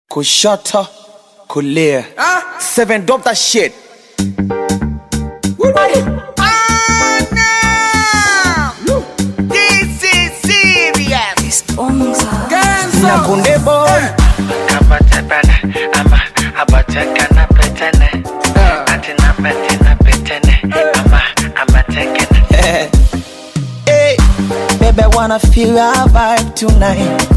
kushoto kulia seven drop that shit This is serious. na kunde boy Kabatebele, ama abatekene petene. Atina betina petene, ama amatekene. hey. baby I wanna feel your vibe tonight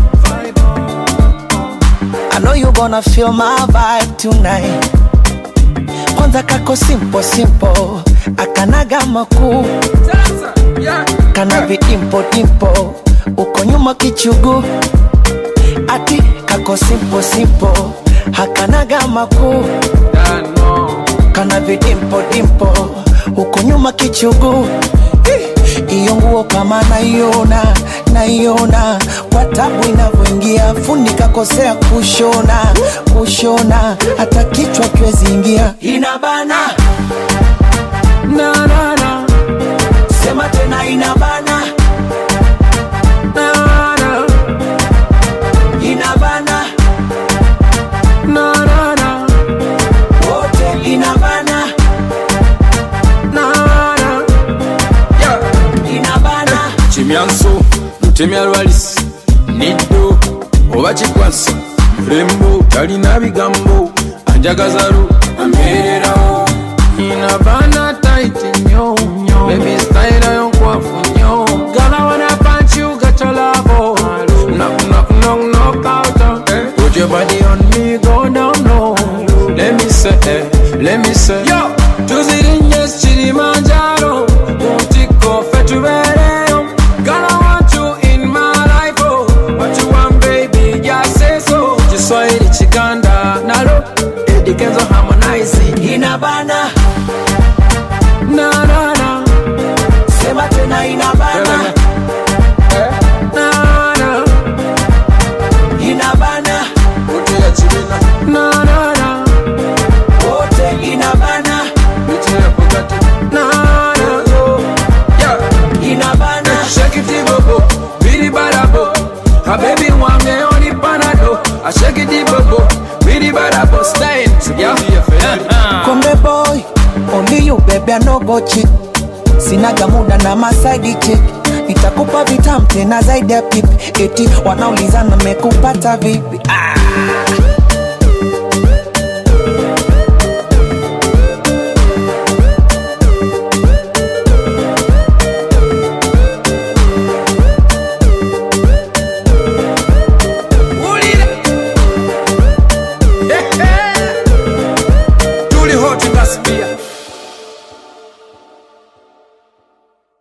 I know you gonna feel my vibe tonight kwanza kako simple simple akanaga makuu kana vidimpo dimpo uko nyuma kichugu ati kako simple simple hakanaga makuu kana vidimpo dimpo uko nyuma kichugu Eh, iyo nguo kama naiona naiona kwa tabu inavyoingia fundi kakosea kushona kushona hata kichwa kiwezi ingia inabana na na na sema tena inabana na na inabana na na na wote inabana na na inabana kimyanso lutemya lwalisi niddo oba kikwasa mulembo talina bigambo anjagazalu ambeererawo inabana taiti nnyo bebi sitayira yonkwafu nnyo gala wana panchi ugacholavo knock Put your body on me, go down low. Let me say, eh, let me say, yo, tuzirinye Kilimanjaro, mutiko fetubereyo. Girl, I want you in my life, oh. What you want, baby, just say so. Kiswahili chikanda nalo, Eddie Kenzo harmonizing. inabana Na na na, sema tena inabana na na, inabana utia chibina. Na na na, wote inabana utia pokati. Na na, yeah. inabana Shake it bobo, bidi badabo. A baby wange only panado. I shake it bobo, bidi badabo. Stay yeah. Konde boy, only you baby I no go cheat. Sinaga muda na masaidi chick. Nitakupa vitam tena zaidi ya pipi. Eti wanaulizana mekupata vipi? Ah.